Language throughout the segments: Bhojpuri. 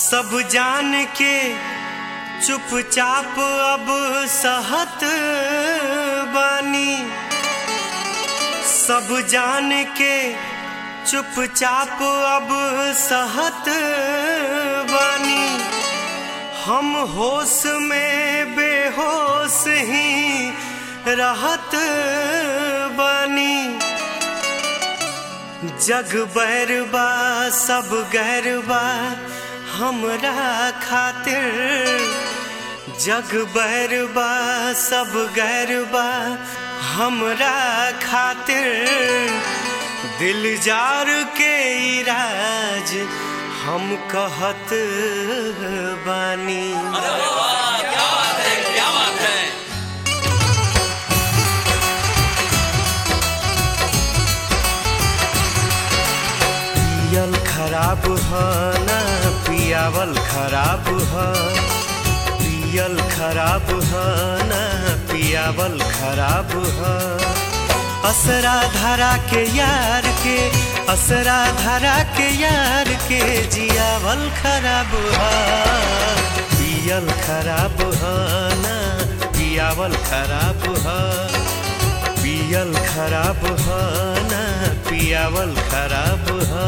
सब जान के चुपचाप अब सहत बानी सब जान के चुपचाप अब सहत बानी हम होश में बेहोश ही रहत बानी जग बैरबा सब गैरबा हमरा खातिर जग बैरबा सब गैरबा हमरा खातिर दिल जार के इराज हम कहत बानी अरे वाह क्या बात है क्या बात है पियल खराब ह ना पियावल खराब ह पियल खराब ह ना पियावल खराब ह असरा धरा के यार के असरा धरा के यार के जियावल खराब ह पियल खराब ह ना पियावल खराब ह पियल खराब ह ना पियावल खराब ह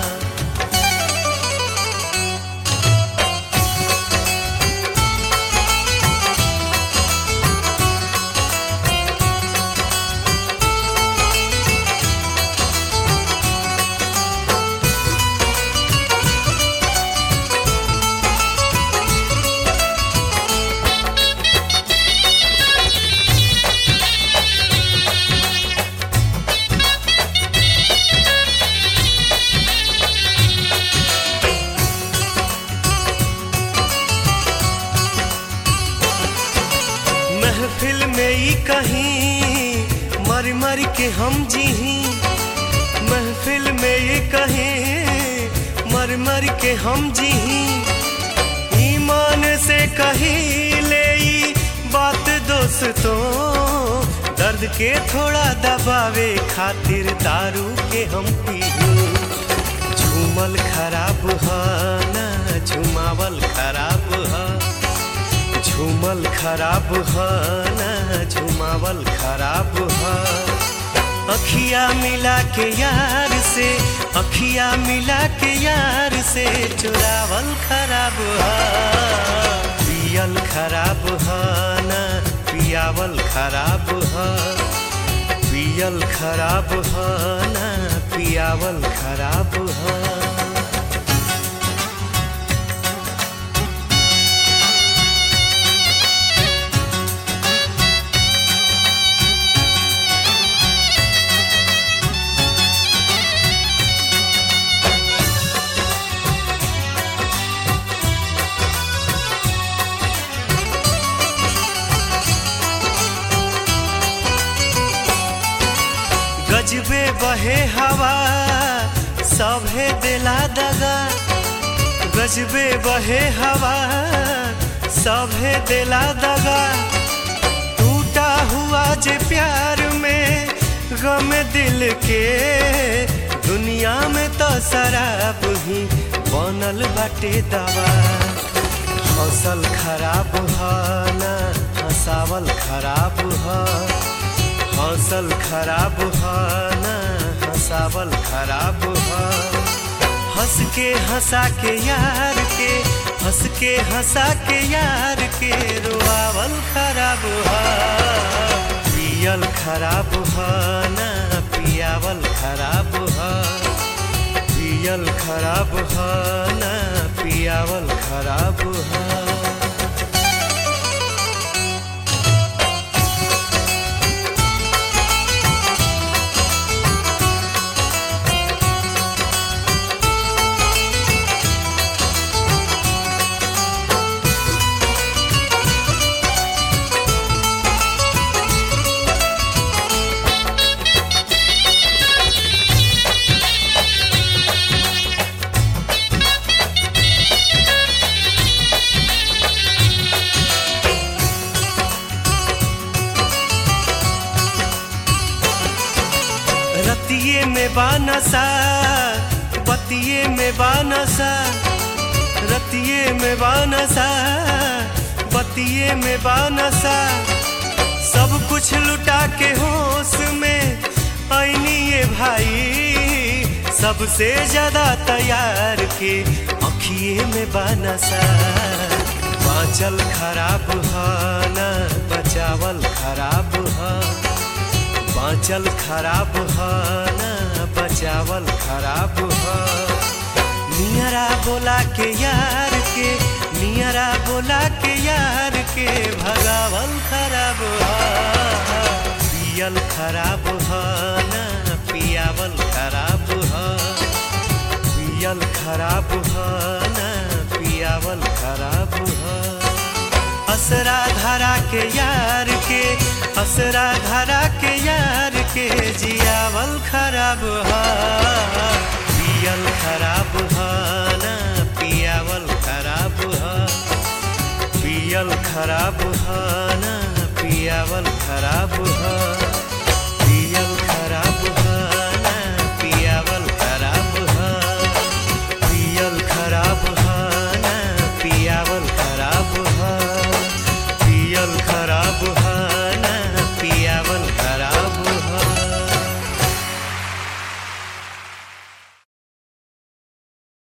महफिल में ई कहीं मर मर के हम जीही महफिल में ये कहीं मर मर के हम जीही ईमान से कही ले ई बात दोस्तों दर्द के थोड़ा दबावे खातिर दारू के हम पीही झूमल खराब ह ना झुमावल खराब ह झूमल खराब ह ना झुमावल खराब ह अखिया मिला के यार से अखिया मिला के यार से चुरावल खराब ह पियल खराब ह ना पियावल खराब ह पियल खराब ह ना पियावल खराब ह गजबे बहे हवा सभे दिला दगा गजबे बहे हवा सभे दिला दगा टूटा हुआ जे प्यार में गम दिल के दुनिया में तो शराब ही बनल बाटे दवा हौसल खराब ह ना हंसावल खराब ह हौसल खराब ह ना हंसावल खराब ह हंस के हंसा के यार के हंस के हंसा के यार के रोआवल खराब ह पियल खराब ह ना पियावल खराब ह पियल खराब ह ना पियावल खराब ह रतिये में बानसा बतिये में बानसा रतिये में बानसा बतिये में बानसा सब कुछ लुटा के होश में ऐनी ये भाई सबसे ज्यादा तैयार के अखिए में बानसा बाँचल खराब ह ना बचावल खराब ह बाँचल खराब ह ना बचावल खराब ह नियरा बोला के यार के नियरा बोला के यार के भगावल खराब ह पियल खराब ह ना पियावल खराब ह पियल खराब ह ना पियावल खराब ह असरा धरा के यार के असरा धरा के यार के जियावल खराब ह पियल खराब ह ना पियावल खराब ह पियल खराब ह ना पियावल खराब ह